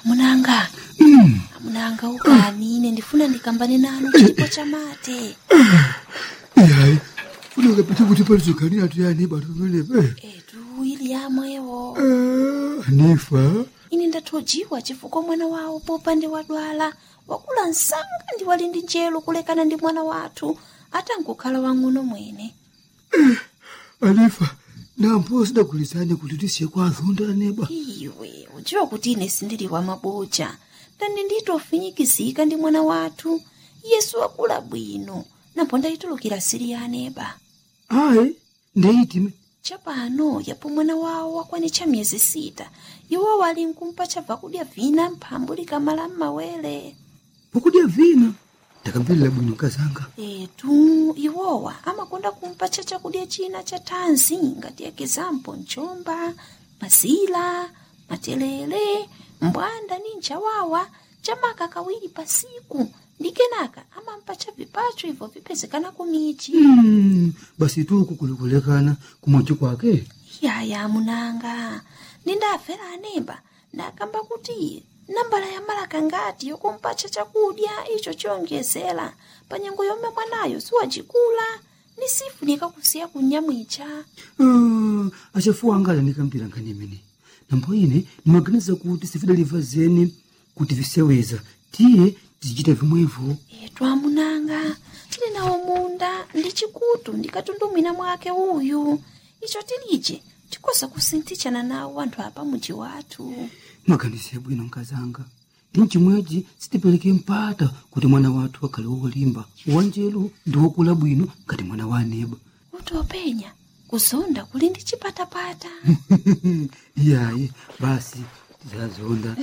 amunanga amunanga ukani ine ndifuna ndikambane nanu chipo cha mate yayi funenge pete kuti palizoganira tuyani batononepe etu ili yamwewo anifa ine ndathojiwa chifukwa mwana wawo popande wadwala wakula msanga ndi wali ndi njelo kulekana ndi mwana wathu atangokhala wang'ono mwene anifa nampo sidagulizane kuti tisiye kwa azonda neba iwe udziwa kuti ine sindili wa maboja ndani nditofinyikizika ndi mwana wathu yesu wakula bwino napo ndayitulukira siri ya aneba ayi ndeyitime chapano yapo mwana wawo wakwanitcha miyezi sita iwo wali nkumpa chabva kudya vina mphambu likamala m'mawere pokudya vina ndakamverera bwino kazanga etu iwowa amakonda kumpatcha chakudya china cha thanzi ngati ekizampo mchomba mazila matelele mbwanda ni nchawawa chamaka kawiri pasiku ndi kenaka amampatcha vipacho ibvo vipezekana kumichi Mm, basi tuku kulikulekana kumwachi kwake yaya munanga nindafera anemba ndakamba kuti nambala ya malaka ngati yokumpatcha chakudya icho chiyonjezera pa nyengo yomwe mwanayo siwacikula ni sifunika kusiya kunyamwicha Ah, achafuwa angala ndikampira nkhani imene nambo ine ndimaganiza kuti sifidaliva zeni kuti viseweza tiye tizichita vimwevo etu amunanga tili nawo munda ndi chikutu ndikatundumwina mwake uyu icho tilije tikosa kusinthichana nawo anthu apa muji wathu mwaganize bwino nkazanga ndi mchimwechi sitipereke mpata kuti mwana wathu akhale wolimba wanjelu ndi wokula bwino ngati mwana wa aneba kuti openya kuzonda kuli ndi chipatapata iyayi basi tizazonda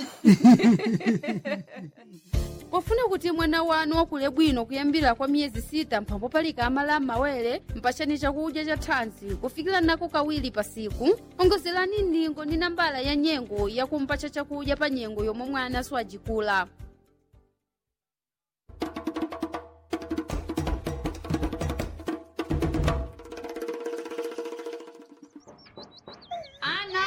pofuna kuti mwana wanu wakule bwino kuyambira kwa miyezi sita mphambo palika amala m'mawere mpachani chakudya cha thanzi kufikira nako kawiri pasiku ongozerani ndingo ndi nambala ya nyengo yakumpacha chakudya pa nyengo yomwe mwana siwajikula ana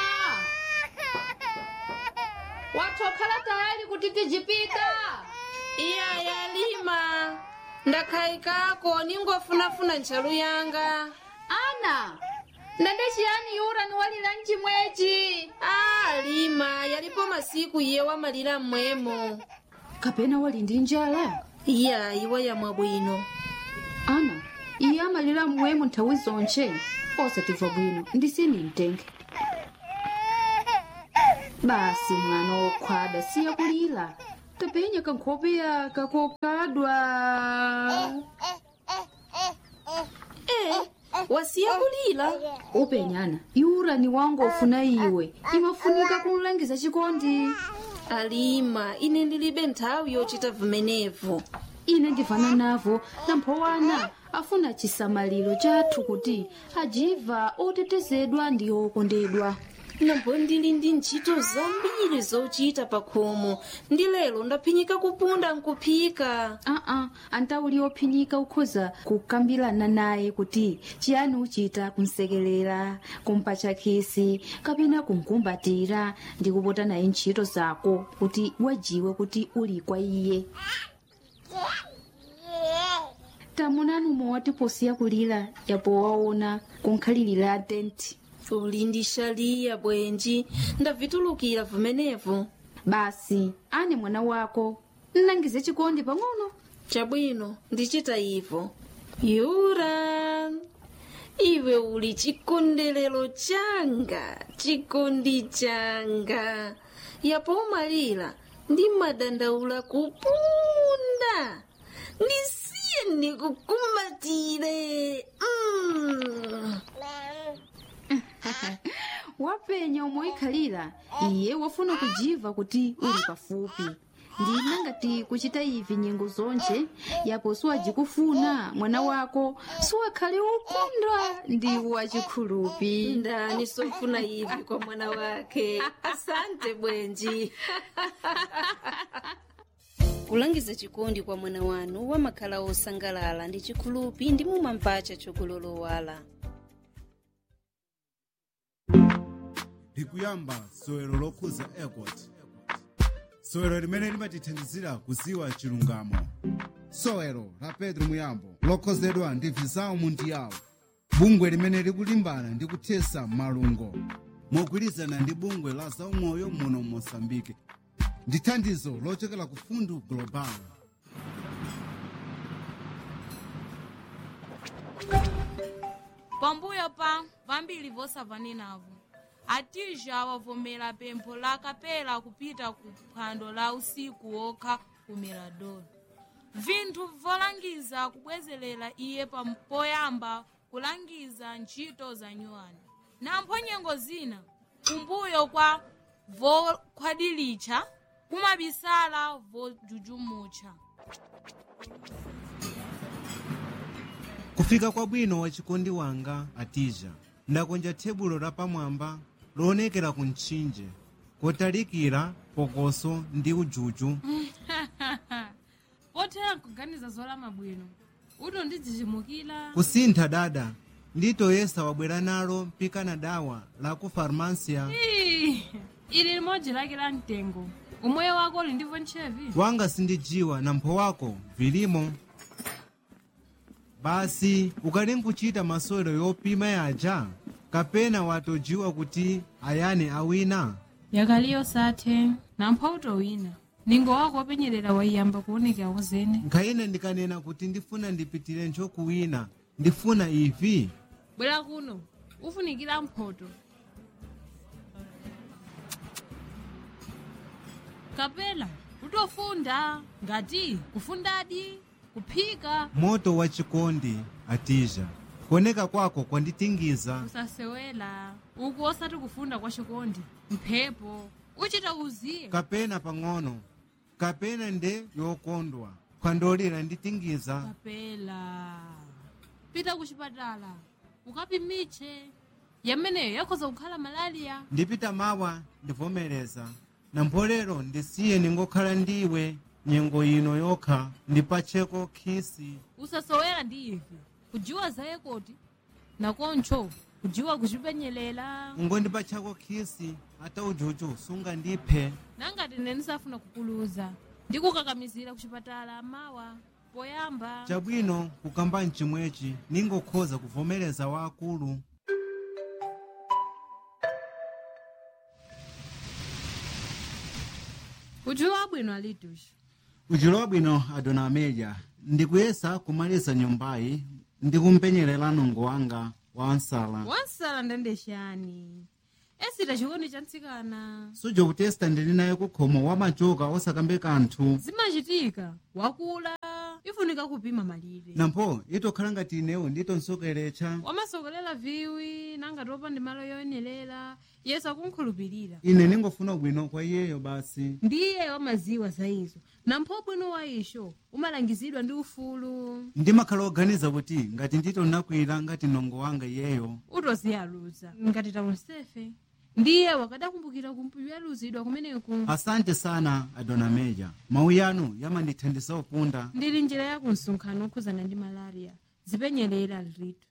watokhala tayari kuti tijipita iya yalima ndakhayikako ningofunafuna ntchalu yanga ana ndende chiyani yura niwalira mchimwechi a lima yalipo masiku iye wamalira mmwemo kapena wali ndi njala iya iwa yamwa bwino ana iye amalira mmwemo nthawi zonche osatimva bwino ndisini mtenge basi mwana wokhwada siya kulira tapenya kankhope yaka kokhadwa e wasiya kulira upenyana yura ni wangu ofuna iwe imafunika kumlangiza chikondi alima ine ndilibe nthawi yochita vimenevo ine ndivana navo namphowana afuna chisamaliro chathu kuti ajiva otetezedwa ndi okondedwa nambo ndili ndi ntchito zambiri zochita pa khomo ndi lero ndaphinyika kupunda nkuphika aa antauli ophinyika ukhoza kukambirana naye kuti chiyani uchita kumsekelera kumpatcha khisi kapena kumkumbatira ndi kupota naye ntchito zako kuti wajiwe kuti uli kwa iye tamunani umwe watiposiya kulira yapo waona kunkhalirira tenti uli ndi shaliya bwenji ndavitulukira vimenevo basi ane mwana wako nnangize chikondi pang'ono chabwino ndichita ivo yura iwe uli chikondelero changa chikondi changa yapo umalira ndi madandaula kupunda ndisiye ndikukumbatire mm. wapenya umoikhalira iye wafuna kujiva kuti uli pafupi ndina ngati kuchita ivi nyengo zonche yapo siwajikufuna mwana wako siwakhale ukondwa ndi wachikhulupi ndani sofuna ivi kwa mwana wake asante bwenji kulangiza chikondi kwa mwana wanu wamakhala osangalala ndi chikhulupi ndi mumamvacha chokulolowala ndikuyamba sowero lokhuza airport sowero limene limatithandizira kuziwa chilungamo sowero la pedro muyambo lokhozedwa ndi visao mundiyawo bungwe limene likulimbana ndi kuthesa malungo mogwirizana ndi bungwe la zaumoyo muno mosambike ndi thandizo lochokera ku fundu global pambuyo pa vambiri vosavanenavo atija wavomera pempho la kapela kupita ku phwando la usiku wokha ku mirador vinthu volangiza kubwezerera iye pam- poyamba kulangiza ntchito za nyuwani nampho nyengo zina kumbuyo kwa vokhwadilitcha kumabisala vojujumutcha kufika kwabwino wachikondi wanga atija ndakonja tebulo lapamwamba loonekera ku mtchinje kotalikira pokoso ndi ujuju pothera kuganiza zolama bwino uto ndidzichimukira kusintha dada nditoyesa wabwera nalo mpikana dawa la ku farmasia Ii, ili limodzi lake la mtengo umoyo wako uli ndivyo ntchevi wanga sindijiwa na mpho wako vilimo basi ukali nkuchita masewero yopima yaja kapena watojiwa kuti ayane awina yakaliyo sathe nampho utowina ningo wako wopenyerera waiyamba kuonekera wazene nkhayina ndikanena kuti ndifuna ndipitire nchokuwina ndifuna ivi bwera kuno ufunikira mphoto kapela utofunda ngati kufundadi kuphika moto wa chikondi atija kuoneka kwako kwanditingiza usasewela uku osati kufunda kwa chikondi mphepo uchita uziye kapena pang'ono kapena nde yokondwa kwandolera nditingiza kapela pita kuchipatala ukapimitche yameneyo yakhoza kukhala malaliya ndipita mawa ndivomereza na mpolero ndisiye ningokhala ndiwe nyengo ino yokha ndipacheko khisi usasowera ndi ivi kujiwa zaye koti nakoncho kujiwa kuchipenyelela ungondipachako khisi ata ujuju sunga ndiphe nangati nene nisafuna kukuluza ndikukakamizira kuchipatala mawa poyamba chabwino kukamba mchimwechi ningokhoza kuvomereza waakulu kujiwa bwino alitushi uchilowa bwino adona ameja ndikuyesa kumaliza nyumbayi ndikumpenyerera nungo wanga wa nsala wansala ndendeshani esita chikondi cha mtsikana suja kutesta ndili naye kukhomo wamachoka osakambe kanthu zimachitika wakula ifunika kupima malire nampho itokhala ngati inewo nditonsokeretcha wamasokolera viwi nangati opanda malo yoyenerera yesu akunkhulupirira ine ningofuna bwino kwa iyeyo basi ndiye wamaziwa za izo nampho bwino wa isho umalangizidwa ndi ufulu ndimakhala oganiza kuti ngati nditonakwira ngati nongo wanga iyeyo utoziyaluza ngati tamusefe ndiye wakadakumbukira kumpiyaluzidwa kumeneku asante sana adona meja mawu yanu yamandithandiza upunda ndili njira ya kumsonkhano okhuzana ndi malaria zipenyerera litu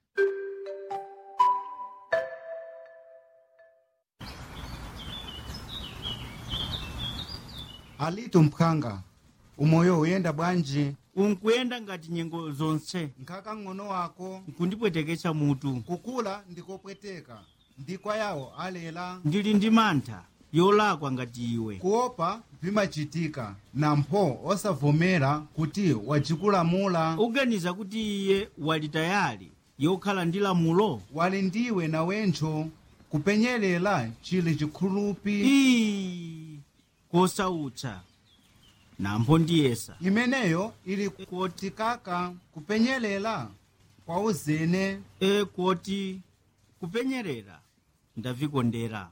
alitu mphanga umoyo uyenda bwanji unkuyenda ngati nyengo zonse nkhaka ng'ono wako nkundipweteketsa mutu kukula ndikopweteka ndikwa yawo alela ndili ndi mantha yolakwa ngati iwe kuopa vimachitika nampho osavomera kuti wajikulamula uganiza kuti iye wali tayali yokhala ndi lamulo wali ndiwe nawencho kupenyelela chili chikhulupi ii kosautsa nampho ndiyesa imeneyo ili kotikaka kupenyelela kwa uzene e koti kupenyerera ndavikondera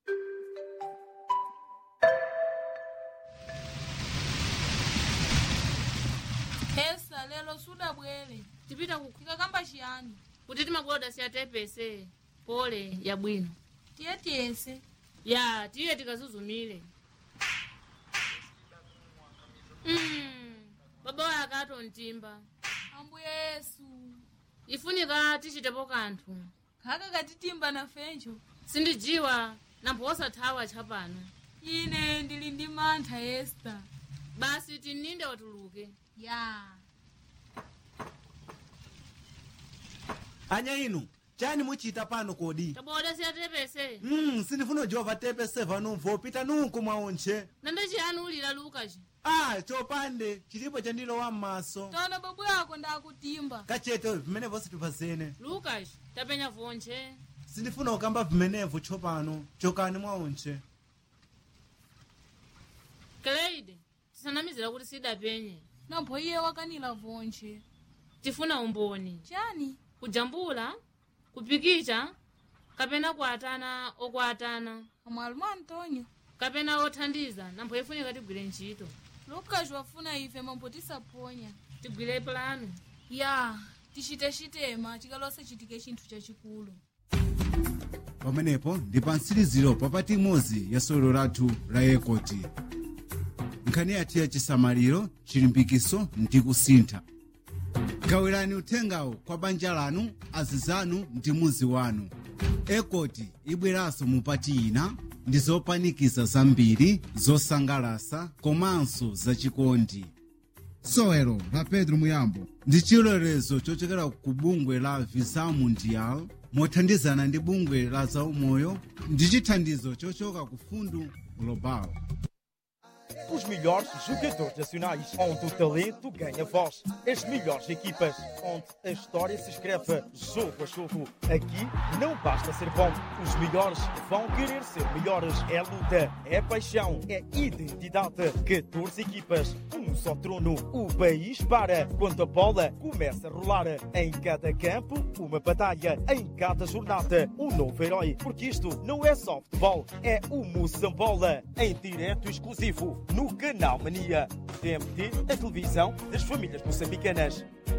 hesa lelo sudabwere tipita kukhika kamba chiyani kuti timakoda siyatepese pole yabwino tiye tiyese ya tiye tikazuzumire mm, baba waye akato mtimba ambuye yesu ifunika tichitepo kanthu khaka katitimba nafencho sindijiwa nampho osathawa tchapano ine ndili ndi mantha esta basi tininde watuluke ya anya inu chani muchita pano kodi taboda siyatepese mm, sindifuna jova tepese vanumvo pita nunku mwaunche nande chiyani ulira lukaci ah chopande chilipo chandilowa m'maso tona babu yako ndakutimba kachete vimene vonse tipazene lukaci tapenya vonche sindifuna kukamba vimenevo tsopano chokani mwaunche kleide tisanamizira kuti sidapenye nampho iye wakanila vonche tifuna umboni chani kujambula kupikicha kapena kuatana okuatana amwalumu antonio kapena othandiza nampho ifunika tigwire ntchito lukaci wafuna ife mambo tisaponya tigwire plano ya tichite chitema chikalose chitike chinthu chachikulu pamenepo ndi pa mtsiriziro papati imodzi ya sewero lathu la ekoti nkhani yathu ya chisamaliro chilimbikiso ndi kusintha gawirani uthengawo kwa banja lanu azizanu ndi muzi wanu ekoti ibweranso mupati ina ndi zopanikiza zambiri zosangalasa komanso zachikondi sewero la pedro muyambo ndi chilolezo chochokera ku bungwe la visa mundial mothandizana ndi bungwe la zaumoyo ndi chithandizo chochoka ku fundu global Os melhores jogadores nacionais, onde o talento ganha voz. As melhores equipas, onde a história se escreve jogo a jogo. Aqui não basta ser bom, os melhores vão querer ser melhores. É luta, é paixão, é identidade. 14 equipas, um só trono. O país para quando a bola começa a rolar. Em cada campo, uma batalha. Em cada jornada, um novo herói. Porque isto não é só futebol, é o Moçambola. Em direto exclusivo no Canal Mania. TMT, a televisão das famílias moçambicanas.